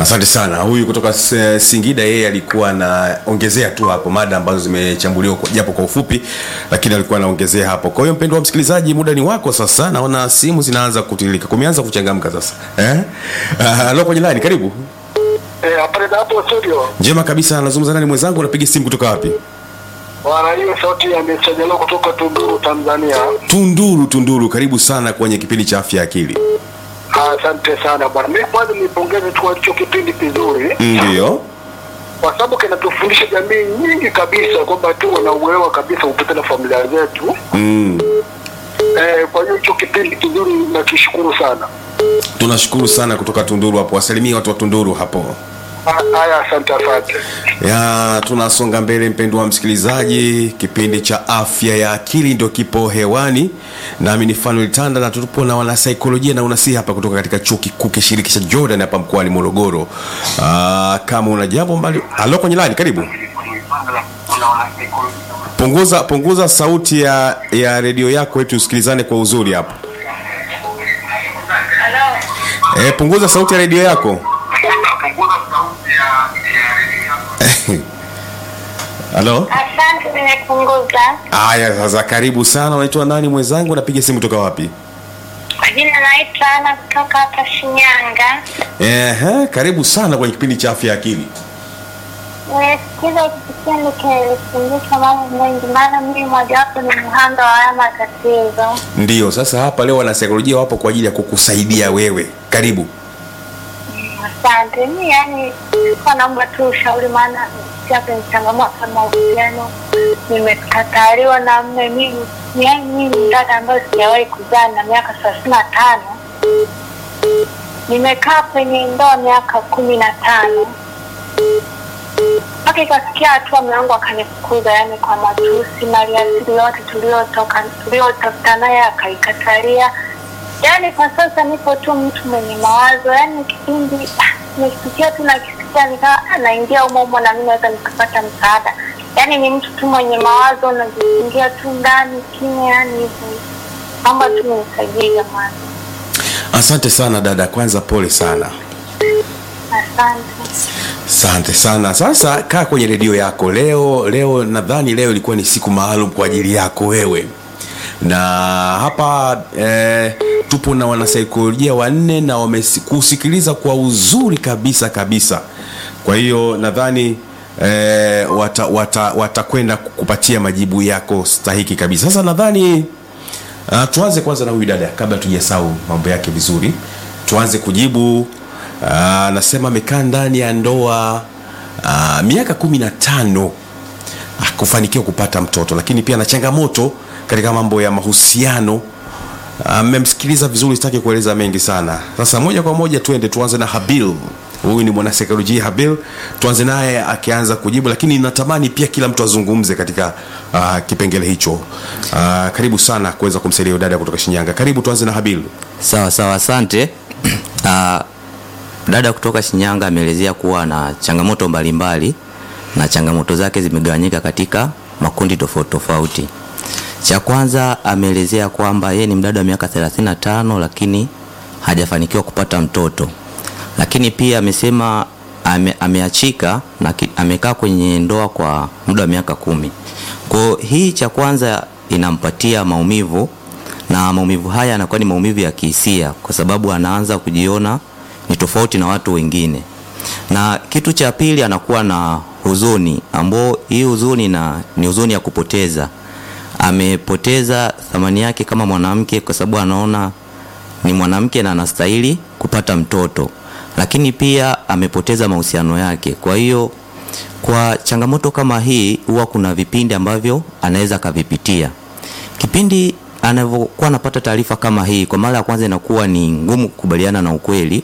Asante sana. Huyu kutoka S- Singida, yeye alikuwa anaongezea tu hapo mada ambazo zimechambuliwa kwa- japo kwa ufupi, lakini alikuwa anaongezea hapo. Kwa hiyo mpendo wa msikilizaji, muda ni wako sasa. Naona simu zinaanza kutilika, kumeanza kuchangamka sasa eh? Uh, lo kwenye line, karibu. Eh, hapa na hapo studio. Njema kabisa, nazungumza nani mwenzangu? Unapiga simu kutoka wapi? Bwana hiyo sauti ya msajiliwa kutoka Tunduru Tanzania. Tunduru. Tunduru, karibu sana kwenye kipindi cha afya ya akili. Ah, Asante sana bwana. Mimi kwanza nipongeze tu kwa hicho kipindi kizuri Ndio. kwa sababu kinatufundisha jamii nyingi kabisa kwamba tuwe na uelewa kabisa kupita na familia zetu. Mm. Eh, kwa hiyo hicho kipindi kizuri nakishukuru sana. Tunashukuru sana kutoka Tunduru hapo, wasalimie watu wa Tunduru hapo. Ah, Haya, asante asante. ya tunasonga mbele mpendo wa msikilizaji kipindi cha afya ya akili ndio kipo hewani nami ni fanuel tanda na tupo na wanasaikolojia na unasihi hapa kutoka katika chuo kikuu kishiriki cha jordan hapa mkoani morogoro Aa, kama una jambo mbali halo kwenye lani karibu punguza punguza sauti ya ya redio yako ili tusikilizane kwa uzuri hapo e, punguza sauti ya redio yako halo Asante, nimepunguza. Aya, sasa karibu sana. Unaitwa nani mwenzangu? Napiga simu toka wapi? Kwa jina naitwa Ana kutoka hapa Shinyanga. Ehe, karibu sana kwenye kipindi cha afya ya akili. Nimesikiza hiki kipindi kinanifundisha mambo mengi, maana mimi mojawapo ni mhanga wa haya matatizo. Ndiyo, sasa hapa leo wanasaikolojia wapo kwa ajili ya kukusaidia wewe. Karibu. Asante. Mi yani kwa naomba tu ushauri, maana pia kwenye changamoto ya mahusiano nimekataliwa na mme. Mimi yani mimi ni dada ambayo sijawahi kuzaa na miaka thelathini na tano. Nimekaa kwenye ndoa miaka kumi na tano mpaka ikafikia hatua mume wangu akanifukuza, yani kwa matusi, maliasili yote tuliotoka tuliotafuta naye akaikatalia. Yani kwa sasa nipo tu mtu mwenye mawazo, yani kipindi ah, nikisikia tu nakisikia nikaa naingia umo umo na mimi naweza nikapata msaada. Yani ni mtu tu mwenye mawazo, najiingia tu ndani kimya, yani hivyo. Naomba tu nisaidie jamani, Asante sana dada, kwanza pole sana. asante. Asante sana. Sasa kaa kwenye redio yako leo. Leo nadhani leo ilikuwa ni siku maalum kwa ajili yako wewe, na hapa eh, tupo na wanasaikolojia wanne na wamekusikiliza kwa uzuri kabisa kabisa. Kwa hiyo nadhani eh, watakwenda wata, watakwenda kukupatia majibu yako stahiki kabisa. Sasa nadhani Uh, tuanze kwanza na huyu dada kabla tujasahau mambo yake vizuri. Tuanze kujibu. Uh, anasema amekaa ndani ya ndoa uh, miaka kumi na tano ah, kufanikiwa kupata mtoto, lakini pia na changamoto katika mambo ya mahusiano. Mmemsikiliza vizuri, sitaki kueleza mengi sana. Sasa moja kwa moja tuende, tuanze na Habil. Huyu ni mwanasaikolojia Habil, tuanze naye akianza kujibu, lakini natamani pia kila mtu azungumze katika uh, kipengele hicho. Uh, karibu sana kuweza kumsaidia huyu dada kutoka Shinyanga. Karibu, tuanze na Habil. Sawa sawa, asante. Ah, dada kutoka Shinyanga ameelezea kuwa na changamoto mbalimbali na changamoto zake zimegawanyika katika makundi tofauti tofauti. Cha kwanza ameelezea kwamba yeye ni mdada wa miaka 35 lakini hajafanikiwa kupata mtoto, lakini pia amesema ame, ameachika na ki- amekaa kwenye ndoa kwa muda wa miaka kumi. Kwa hiyo hii cha kwanza inampatia maumivu na maumivu haya yanakuwa ni maumivu ya kihisia kwa sababu anaanza kujiona ni tofauti na watu wengine. Na kitu cha pili anakuwa na huzuni ambao hii huzuni na ni huzuni ya kupoteza. Amepoteza thamani yake kama mwanamke kwa sababu anaona ni mwanamke na anastahili kupata mtoto, lakini pia amepoteza mahusiano yake. Kwa hiyo kwa changamoto kama hii, huwa kuna vipindi ambavyo anaweza akavipitia. Kipindi anavyokuwa anapata taarifa kama hii, kwa mara ya kwanza inakuwa ni ngumu kukubaliana na ukweli,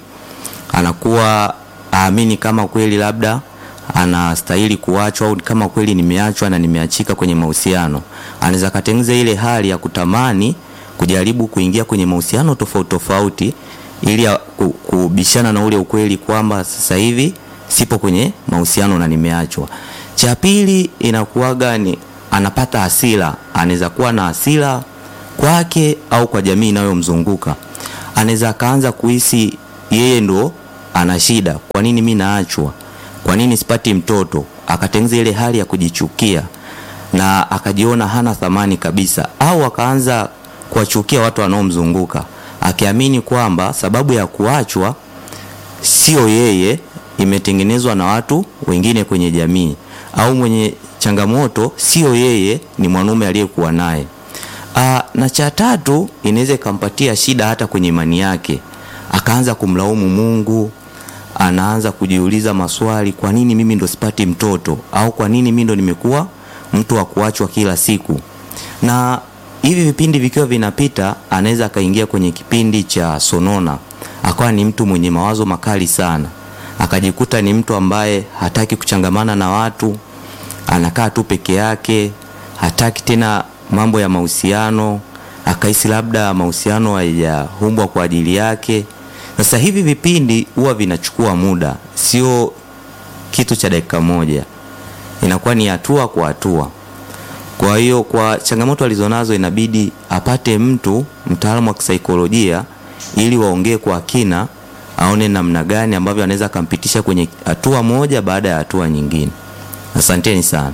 anakuwa aamini kama kweli labda anastahili kuachwa au kama kweli nimeachwa na nimeachika kwenye mahusiano. Anaweza katengeneza ile hali ya kutamani kujaribu kuingia kwenye mahusiano tofauti tofauti ili ya- ku- kubishana na ule ukweli kwamba sasa hivi sipo kwenye mahusiano na nimeachwa. Cha pili inakuwaga ni anapata hasira, anaweza kuwa na hasira kwake au kwa jamii inayomzunguka. Anaweza akaanza kuhisi yeye ndo ana shida kwa nini mi naachwa kwa nini sipati mtoto akatengeneza ile hali ya kujichukia na akajiona hana thamani kabisa au akaanza kuwachukia watu wanaomzunguka akiamini kwamba sababu ya kuachwa sio yeye imetengenezwa na watu wengine kwenye jamii au mwenye changamoto sio yeye ni mwanaume aliyekuwa naye Aa, na cha tatu inaweza ikampatia shida hata kwenye imani yake akaanza kumlaumu mungu anaanza kujiuliza maswali kwa nini mimi ndo sipati mtoto au kwa nini mimi ndo nimekuwa mtu wa kuachwa kila siku na hivi vipindi vikiwa vinapita anaweza akaingia kwenye kipindi cha sonona akawa ni mtu mwenye mawazo makali sana akajikuta ni mtu ambaye hataki kuchangamana na watu anakaa tu peke yake hataki tena mambo ya mahusiano akahisi labda mahusiano hayajaumbwa kwa ajili yake sasa hivi vipindi huwa vinachukua muda sio kitu cha dakika moja inakuwa ni hatua kwa hatua kwa hiyo kwa changamoto alizonazo inabidi apate mtu mtaalamu wa kisaikolojia ili waongee kwa kina aone namna gani ambavyo anaweza akampitisha kwenye hatua moja baada ya hatua nyingine asanteni sana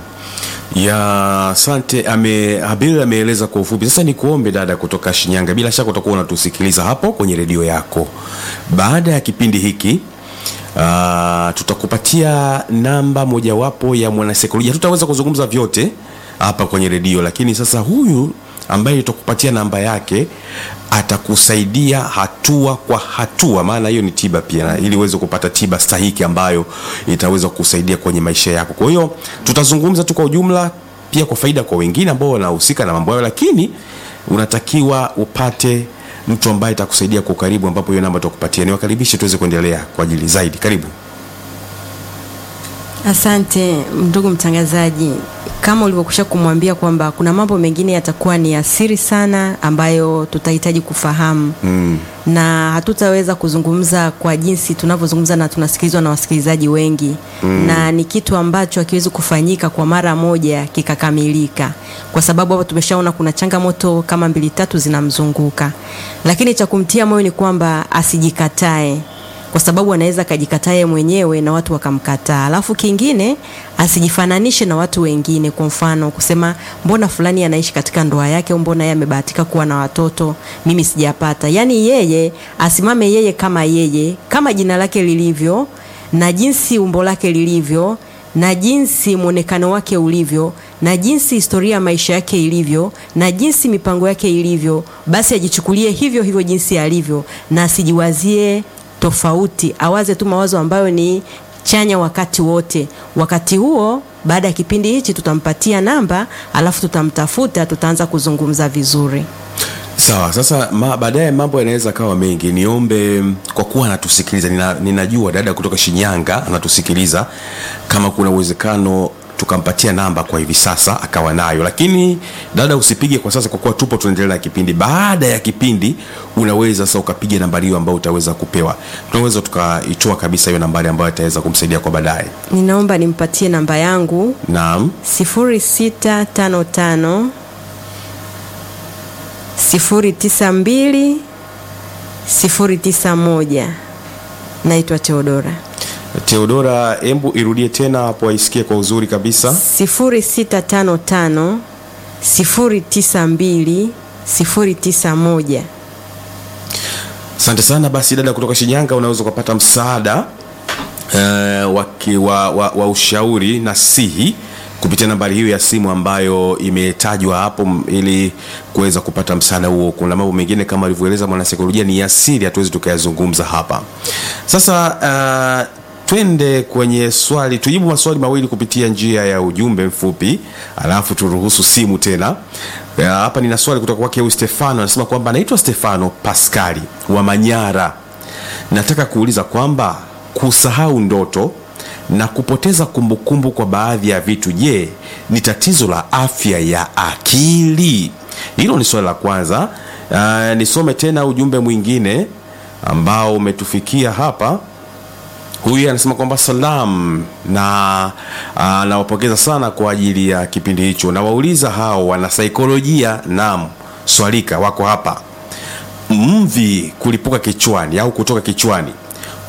ya asante ame habil ameeleza kwa ufupi sasa ni kuombe dada kutoka shinyanga bila shaka utakuwa unatusikiliza hapo kwenye redio yako baada ya kipindi hiki uh, tutakupatia namba mojawapo ya mwanasaikolojia tutaweza kuzungumza vyote hapa kwenye redio lakini sasa huyu ambaye tutakupatia namba yake atakusaidia hatua kwa hatua maana hiyo ni tiba pia na ili uweze kupata tiba stahiki ambayo itaweza kukusaidia kwenye maisha yako kwa hiyo tutazungumza tu kwa ujumla pia kwa faida kwa wengine ambao wanahusika na mambo hayo lakini unatakiwa upate mtu ambaye atakusaidia kwa ukaribu ambapo hiyo namba tutakupatia niwakaribishe tuweze kuendelea kwa ajili zaidi karibu Asante ndugu mtangazaji, kama ulivyokwisha kumwambia kwamba kuna mambo mengine yatakuwa ni asiri sana ambayo tutahitaji kufahamu mm. na hatutaweza kuzungumza kwa jinsi tunavyozungumza na tunasikilizwa na wasikilizaji wengi mm. na ni kitu ambacho hakiwezi kufanyika kwa mara moja kikakamilika, kwa sababu hapo tumeshaona kuna changamoto kama mbili tatu zinamzunguka, lakini cha kumtia moyo ni kwamba asijikatae kwa sababu anaweza akajikataa yeye mwenyewe na watu wakamkataa. Alafu kingine asijifananishe na watu wengine, kwa mfano kusema mbona fulani anaishi katika ndoa yake, au mbona yeye amebahatika kuwa na watoto, mimi sijapata. Yaani yeye asimame yeye kama yeye, kama jina lake lilivyo na jinsi umbo lake lilivyo na jinsi mwonekano wake ulivyo na jinsi historia ya maisha yake ilivyo na jinsi mipango yake ilivyo, basi ajichukulie hivyo hivyo jinsi alivyo, na asijiwazie tofauti, awaze tu mawazo ambayo ni chanya wakati wote. Wakati huo, baada ya kipindi hichi, tutampatia namba, alafu tutamtafuta, tutaanza kuzungumza vizuri. sawa sasa ma, baadaye mambo yanaweza kawa mengi niombe kwa kuwa anatusikiliza nina, ninajua dada kutoka shinyanga anatusikiliza kama kuna uwezekano tukampatia namba kwa hivi sasa akawa nayo lakini dada usipige kwa sasa kwa kuwa tupo tunaendelea na kipindi baada ya kipindi unaweza sasa ukapiga nambari hiyo ambayo utaweza kupewa tunaweza tukaitoa kabisa hiyo nambari ambayo itaweza kumsaidia kwa baadaye Ninaomba nimpatie namba yangu naam 0655 092 091. Naitwa Teodora. teodora embu irudie tena hapo aisikie kwa uzuri kabisa 0655 092 091. asante sana basi dada kutoka shinyanga unaweza ukapata msaada uh, wa, ki- wa, wa, wa ushauri na sihi kupitia nambari hiyo ya simu ambayo imetajwa hapo m- ili kuweza kupata msaada huo kuna mambo mengine kama alivyoeleza mwanasaikolojia ni asili hatuwezi tukayazungumza hapa sasa uh, twende kwenye swali tujibu maswali mawili kupitia njia ya ujumbe mfupi alafu turuhusu simu tena Uh, hapa nina swali kutoka kwake huyu stefano anasema kwamba anaitwa stefano paskali wa manyara nataka kuuliza kwamba kusahau ndoto na kupoteza kumbukumbu kwa baadhi ya vitu je ni tatizo la afya ya akili hilo ni swali la kwanza uh, nisome tena ujumbe mwingine ambao umetufikia hapa huyu anasema kwamba salam na uh, nawapongeza sana kwa ajili ya kipindi hicho nawauliza hao wanasaikolojia nam swalika wako hapa mvi kulipuka kichwani au kutoka kichwani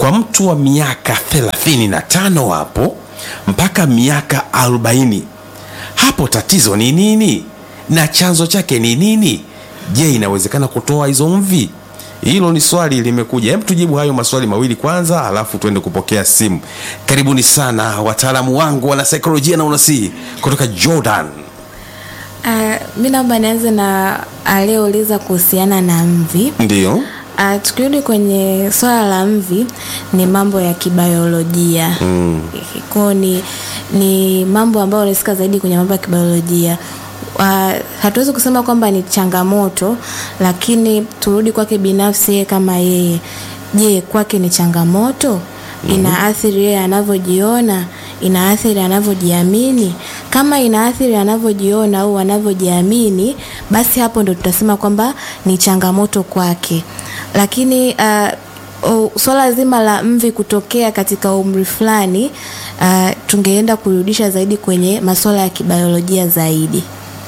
kwa mtu wa miaka 35 hapo mpaka miaka 40 hapo tatizo ni nini na chanzo chake ni nini je inawezekana kutoa hizo mvi hilo ni swali limekuja hebu tujibu hayo maswali mawili kwanza alafu tuende kupokea simu karibuni sana wataalamu wangu wana saikolojia na unasii kutoka jordan Uh, mi naomba nianze na aliyeuliza kuhusiana na mvi ndio uh, tukirudi kwenye swala la mvi ni mambo ya kibiolojia mm. kwao ni, ni mambo ambayo unahusika zaidi kwenye mambo ya kibiolojia Uh, hatuwezi kusema kwamba ni changamoto lakini turudi kwake binafsi yeye kama yeye je kwake ni changamoto inaathiri yeye anavyojiona inaathiri anavyojiamini kama inaathiri anavyojiona au anavyojiamini basi hapo ndo tutasema kwamba ni changamoto kwake lakini uh, uh, swala zima la mvi kutokea katika umri fulani uh, tungeenda kurudisha zaidi kwenye masuala ya kibiolojia zaidi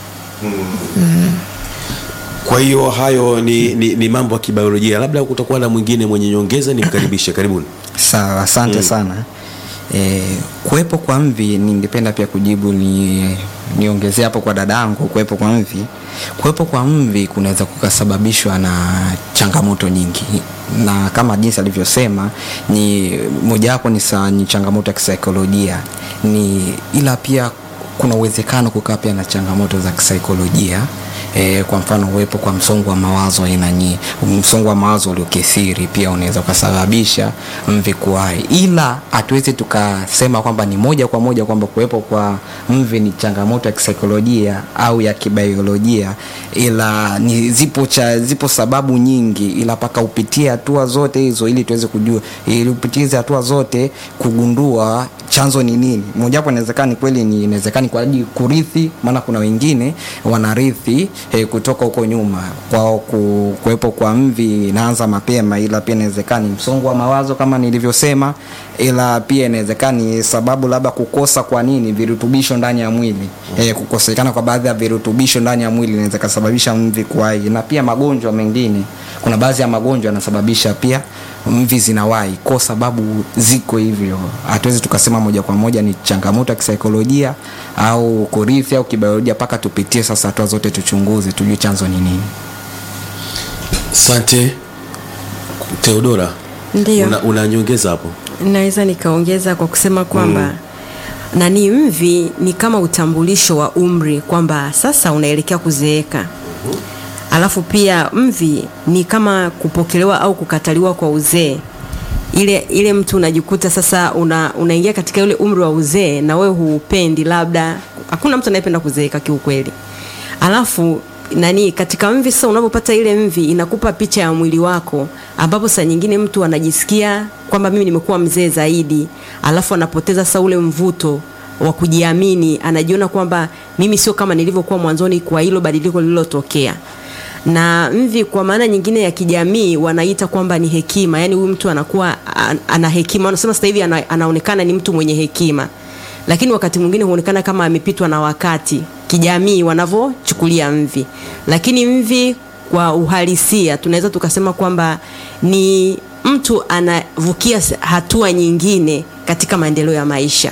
kwa hiyo hayo ni, ni, ni mambo ya kibiolojia labda kutakuwa na mwingine mwenye nyongeza nimkaribishe karibuni sawa asante mm. sana e, kuwepo kwa mvi ningependa pia kujibu ni niongezea hapo kwa dadangu kuwepo kwa mvi kuwepo kwa mvi kunaweza kukasababishwa na changamoto nyingi na kama jinsi alivyosema ni mojawapo ni, sa- ni changamoto ya kisaikolojia ni ila pia kuna uwezekano kukaa pia na changamoto za kisaikolojia E, kwa mfano uwepo kwa msongo wa mawazo aina nyingi msongo wa mawazo uliokithiri pia unaweza ukasababisha mvi kuwai ila hatuwezi tukasema kwamba ni moja kwa moja kwamba kuwepo kwa mvi ni changamoto ya kisaikolojia au ya kibiolojia ila ni zipo cha zipo sababu nyingi ila mpaka upitie hatua zote hizo ili tuweze kujua ili upitie hizi hatua zote kugundua chanzo ni nini mojawapo inawezekana ni kweli ni inawezekana kwa ajili kurithi maana kuna wengine wanarithi eh, kutoka huko nyuma kwao ku, kuwepo kwa mvi inaanza mapema ila pia inawezekana ni msongo wa mawazo kama nilivyosema ila pia inawezekana ni sababu labda kukosa kwa nini virutubisho ndani ya mwili eh, kukosekana kwa baadhi ya virutubisho ndani ya mwili inaweza kasababisha mvi kuwai na pia magonjwa mengine kuna baadhi ya magonjwa yanasababisha pia mvi zinawai kwa sababu ziko hivyo hatuwezi tukasema moja kwa moja ni changamoto ya kisaikolojia au kurithi au kibiolojia mpaka tupitie sasa hatua zote tuchunguze tujue chanzo ni nini asante teodora Ndiyo. una, una nyongeza hapo naweza nikaongeza kwa kusema kwamba mm. nani mvi ni kama utambulisho wa umri kwamba sasa unaelekea kuzeeka alafu pia mvi ni kama kupokelewa au kukataliwa kwa uzee ile ile mtu unajikuta sasa una, unaingia katika ule umri wa uzee na wewe huupendi labda hakuna mtu anayependa kuzeeka kiukweli alafu nani katika mvi sasa unapopata ile mvi inakupa picha ya mwili wako ambapo saa nyingine mtu anajisikia kwamba mimi nimekuwa mzee zaidi alafu anapoteza sasa ule mvuto wa kujiamini anajiona kwamba mimi sio kama nilivyokuwa mwanzoni kwa hilo badiliko lililotokea na mvi kwa maana nyingine ya kijamii wanaita kwamba ni hekima yaani huyu mtu anakuwa an- ana hekima wanasema sasa hivi ana, anaonekana ni mtu mwenye hekima lakini wakati mwingine huonekana kama amepitwa na wakati kijamii wanavyochukulia mvi lakini mvi kwa uhalisia tunaweza tukasema kwamba ni mtu anavukia s- hatua nyingine katika maendeleo ya maisha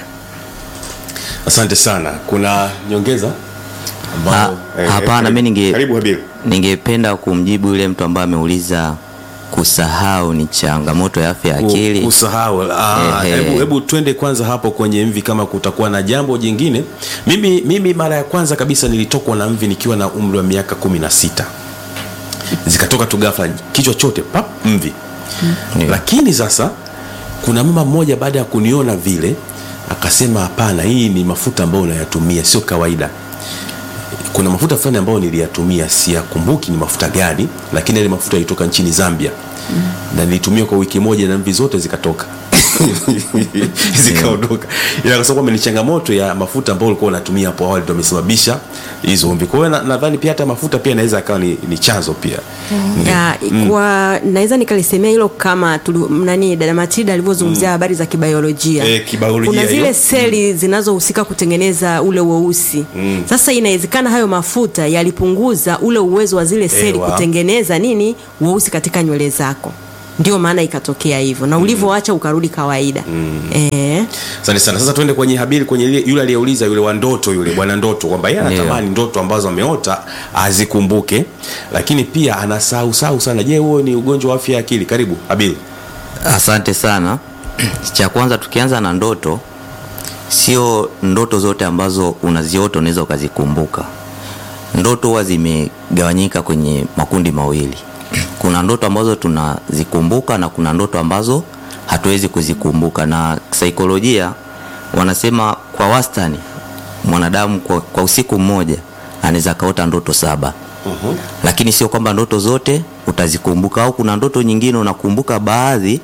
asante sana kuna nyongeza ambayo- Ha- eh, hapana eh, mi ninge karibu habil ningependa kumjibu yule mtu ambaye ameuliza kusahau ni changamoto ya afya ya akili usahau Ah, Ehe. hebu hebu twende kwanza hapo kwenye mvi kama kutakuwa na jambo jingine mimi mimi mara ya kwanza kabisa nilitokwa na mvi nikiwa na umri wa miaka kumi na sita zikatoka tu ghafla kichwa chote pap mvi Ndio. lakini sasa kuna mama mmoja baada ya kuniona vile akasema hapana hii ni mafuta ambayo unayatumia sio kawaida kuna mafuta fulani ambayo niliyatumia siyakumbuki ni mafuta gani lakini yale mafuta yalitoka nchini zambia mm. na nilitumia kwa wiki moja na mvi zote zikatoka zikaondoka ila kwa sababu kwamba ni changamoto ya mafuta ambayo ulikuwa unatumia hapo awali ndo amesababisha hizo mvi kwa hiyo na- nadhani pia hata mafuta pia inaweza akawa ni, ni chanzo pia Ndio. ya, kwa naweza nikalisemea hilo kama tulu, nani dada Matilda alivyozungumzia habari za kibiolojia Eh, kibiolojia kuna hiyo. zile seli zinazohusika kutengeneza ule weusi mm. sasa inawezekana hayo mafuta yalipunguza ule uwezo wa zile seli Ewa. kutengeneza nini weusi katika nywele zako ndio maana ikatokea hivyo na ulivyoacha ukarudi kawaida eh, asante sana sasa tuende kwenye habili kwenye ile- yule aliyeuliza yule wa ndoto yule bwana ndoto kwamba yeye anatamani ndoto ambazo ameota azikumbuke lakini pia anasahau sahau sana je huo ni ugonjwa wa afya ya akili karibu habili Asante sana. Cha kwanza tukianza na ndoto, sio ndoto zote ambazo unaziota unaweza ukazikumbuka. Ndoto huwa zimegawanyika kwenye makundi mawili. Kuna ndoto ambazo tunazikumbuka na kuna ndoto ambazo hatuwezi kuzikumbuka, na saikolojia wanasema kwa wastani mwanadamu kwa, kwa usiku mmoja anaweza akaota ndoto saba lakini sio kwamba ndoto zote utazikumbuka au kuna ndoto nyingine unakumbuka baadhi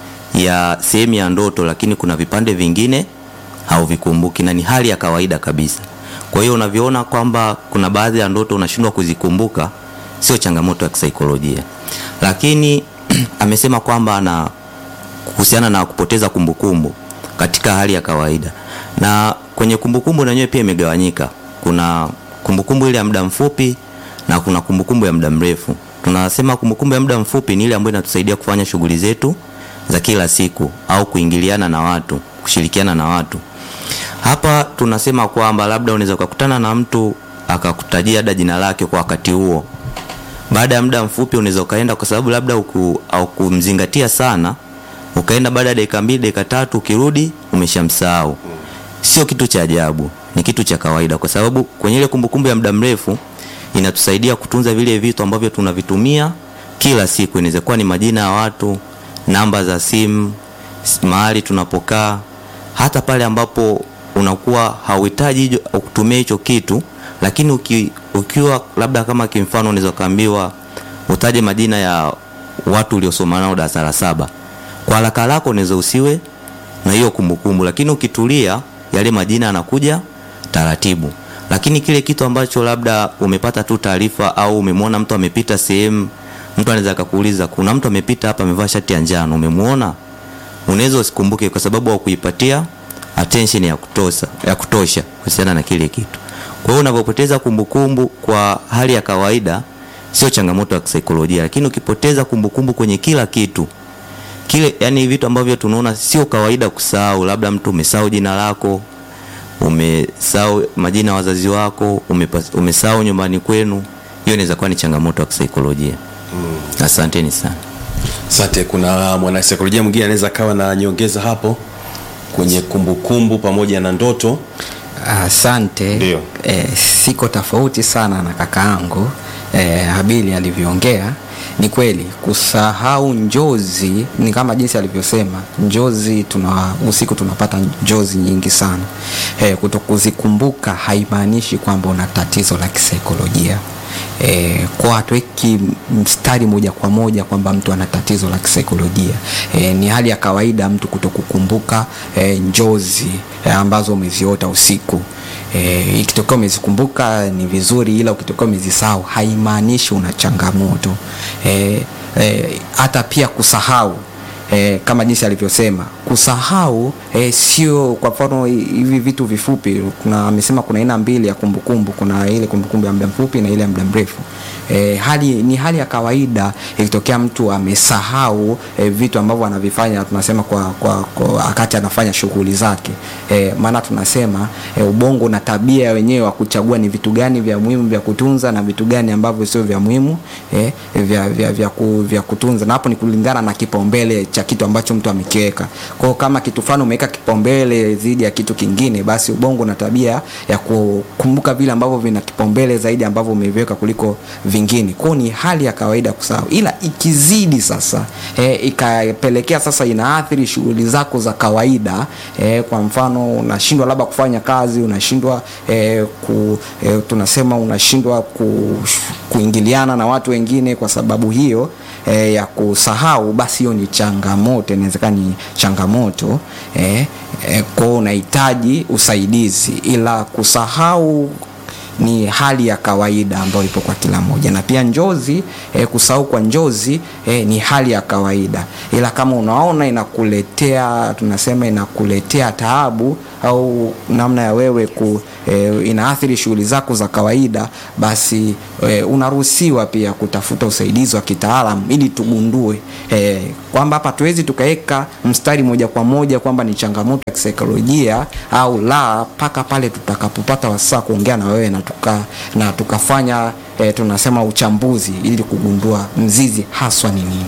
ya sehemu ya ndoto lakini kuna vipande vingine hauvikumbuki na ni hali ya kawaida kabisa kwa hiyo unavyoona kwamba kuna baadhi ya ndoto unashindwa kuzikumbuka sio changamoto ya kisaikolojia lakini amesema kwamba ana kuhusiana na kupoteza kumbukumbu katika hali ya kawaida na kwenye kumbukumbu na yenyewe pia imegawanyika kuna kumbukumbu ile ya muda mfupi na kuna kumbukumbu ya muda mrefu tunasema kumbukumbu ya muda mfupi ni ile ambayo inatusaidia kufanya shughuli zetu za kila siku au kuingiliana na watu kushirikiana na watu hapa tunasema kwamba labda unaweza ukakutana na mtu akakutajia hata jina lake kwa wakati huo baada ya muda mfupi unaweza ukaenda kwa sababu labda uku, au kumzingatia sana ukaenda baada ya dakika mbili dakika tatu ukirudi umeshamsahau sio kitu cha ajabu ni kitu cha kawaida kwa sababu kwenye ile kumbukumbu ya muda mrefu inatusaidia kutunza vile vitu ambavyo tunavitumia kila siku inaweza kuwa ni majina ya watu namba za simu s- mahali tunapokaa hata pale ambapo unakuwa hauhitaji hicho- kutumia hicho kitu lakini uki, ukiwa labda kama kimfano unaweza ukaambiwa utaje majina ya watu uliosoma nao darasa la saba kwa haraka haraka unaweza usiwe na hiyo kumbukumbu lakini ukitulia yale majina yanakuja taratibu lakini kile kitu ambacho labda umepata tu taarifa au umemwona mtu amepita sehemu mtu anaweza akakuuliza kuna mtu amepita hapa amevaa shati ya njano umemwona unaweza usikumbuke kwa sababu haukuipatia attention ya kutosha ya kutosha kuhusiana na kile kitu kwa hiyo unavyopoteza kumbukumbu kwa hali ya kawaida sio changamoto ya kisaikolojia lakini ukipoteza kumbukumbu kwenye kila kitu kile yani vitu ambavyo tunaona sio kawaida kusahau labda mtu umesahau jina lako umesahau majina ya wazazi wako umepas- umesahau nyumbani kwenu hiyo inaweza kuwa ni changamoto ya kisaikolojia mm. asanteni sana asante kuna mwanasaikolojia mwingine anaweza akawa na nyongeza hapo kwenye kumbukumbu pamoja na ndoto asante Ndio. e, siko tofauti sana na kaka yangu e, habili alivyoongea ni kweli kusahau njozi ni kama jinsi alivyosema njozi tuna usiku tunapata njozi nyingi sana e, kutokuzikumbuka haimaanishi kwamba una tatizo la kisaikolojia E, kwa hatuweki mstari moja kwa moja kwamba mtu ana tatizo la kisaikolojia e, ni hali ya kawaida mtu kutokukumbuka e, njozi e, ambazo umeziota usiku e, ikitokea umezikumbuka ni vizuri ila ukitokea umezisahau haimaanishi una changamoto e, e, hata pia kusahau E, kama jinsi alivyosema kusahau e, sio kwa mfano hivi vitu vifupi kuna amesema kuna aina mbili ya kumbukumbu kuna ile kumbukumbu ya muda mfupi na ile ya muda mrefu e, hali ni hali ya kawaida ikitokea mtu amesahau e, vitu ambavyo anavifanya tunasema kwa, kwa, kwa wakati anafanya shughuli zake e, maana tunasema e, ubongo na tabia wenyewe wa kuchagua ni vitu gani vya muhimu vya kutunza na vitu gani ambavyo sio vya muhimu e, vya, vya, vya, ku, vya kutunza na hapo ni kulingana na kipaumbele cha kitu ambacho mtu amekiweka kwao kama kitu fulani umeweka kipaumbele dhidi ya kitu kingine basi ubongo na tabia ya kukumbuka vile ambavyo vina kipaumbele zaidi ambavyo umeviweka kuliko vingine kwao ni hali ya kawaida kusahau ila ikizidi sasa e, ikapelekea sasa inaathiri shughuli zako za kawaida e, kwa mfano unashindwa labda kufanya kazi unashindwa e, ku, e, tunasema unashindwa ku, kuingiliana na watu wengine kwa sababu hiyo e, ya kusahau basi hiyo ni changamoto inawezekana ni changamoto e, e, kwao unahitaji usaidizi ila kusahau ni hali ya kawaida ambayo ipo kwa kila mmoja na pia njozi eh, kusahau kwa njozi eh, ni hali ya kawaida ila kama unaona inakuletea tunasema inakuletea taabu au namna ya wewe ku, e, inaathiri shughuli zako za kawaida basi e, unaruhusiwa pia kutafuta usaidizi wa kitaalam ili tugundue e, kwamba hapa tuwezi tukaweka mstari moja kwa moja kwamba ni changamoto ya kisaikolojia au la mpaka pale tutakapopata wasaa kuongea na wewe na, tuka, na tukafanya e, tunasema uchambuzi ili kugundua mzizi haswa ni nini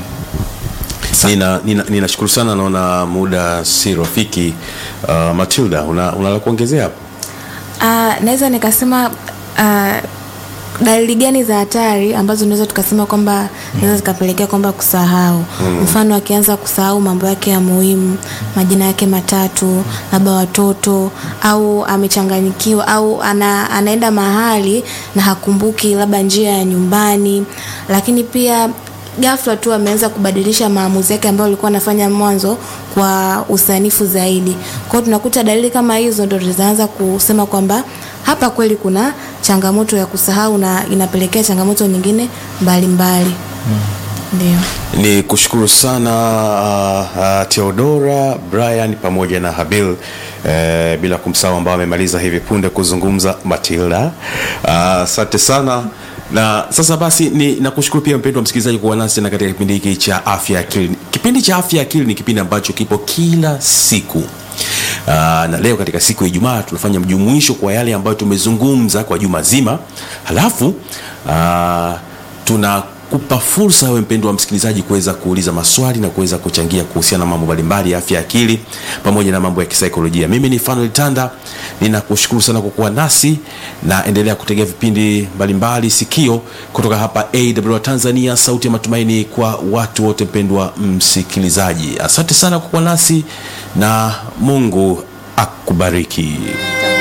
nina, nina, ninashukuru sana naona muda si rafiki uh, matilda una, una la kuongezea hapo Uh, naweza nikasema uh, dalili gani za hatari ambazo tunaweza tukasema kwamba zinaweza zikapelekea kwamba kusahau mm. mfano akianza kusahau mambo yake ya muhimu majina yake matatu labda watoto au amechanganyikiwa au ana, anaenda mahali na hakumbuki labda njia ya nyumbani lakini pia ghafla tu ameanza kubadilisha maamuzi yake ambayo alikuwa anafanya mwanzo kwa usanifu zaidi kwao tunakuta dalili kama hizo ndo tutaanza kusema kwamba hapa kweli kuna changamoto ya kusahau na inapelekea changamoto nyingine mbalimbali ndio ni kushukuru sana uh, uh, teodora brian pamoja na habil uh, bila kumsahau ambao amemaliza hivi punde kuzungumza matilda asante uh, sana na sasa basi ni nakushukuru pia mpendo wa msikilizaji kuwa nasi tena katika kipindi hiki cha afya ya akili kipindi cha afya ya akili ni kipindi ambacho kipo kila siku Uh, na leo katika siku ya ijumaa tunafanya mjumuisho kwa yale ambayo tumezungumza kwa juma zima halafu uh, tunakupa fursa wewe mpendo wa msikilizaji kuweza kuuliza maswali na kuweza kuchangia kuhusiana na mambo mbalimbali ya afya ya akili pamoja na mambo ya kisaikolojia mimi ni fanuel tanda ninakushukuru sana kwa kuwa nasi na endelea kutegea vipindi mbalimbali sikio kutoka hapa awr tanzania sauti ya matumaini kwa watu wote mpendwa msikilizaji asante sana kwa kuwa nasi na mungu akubariki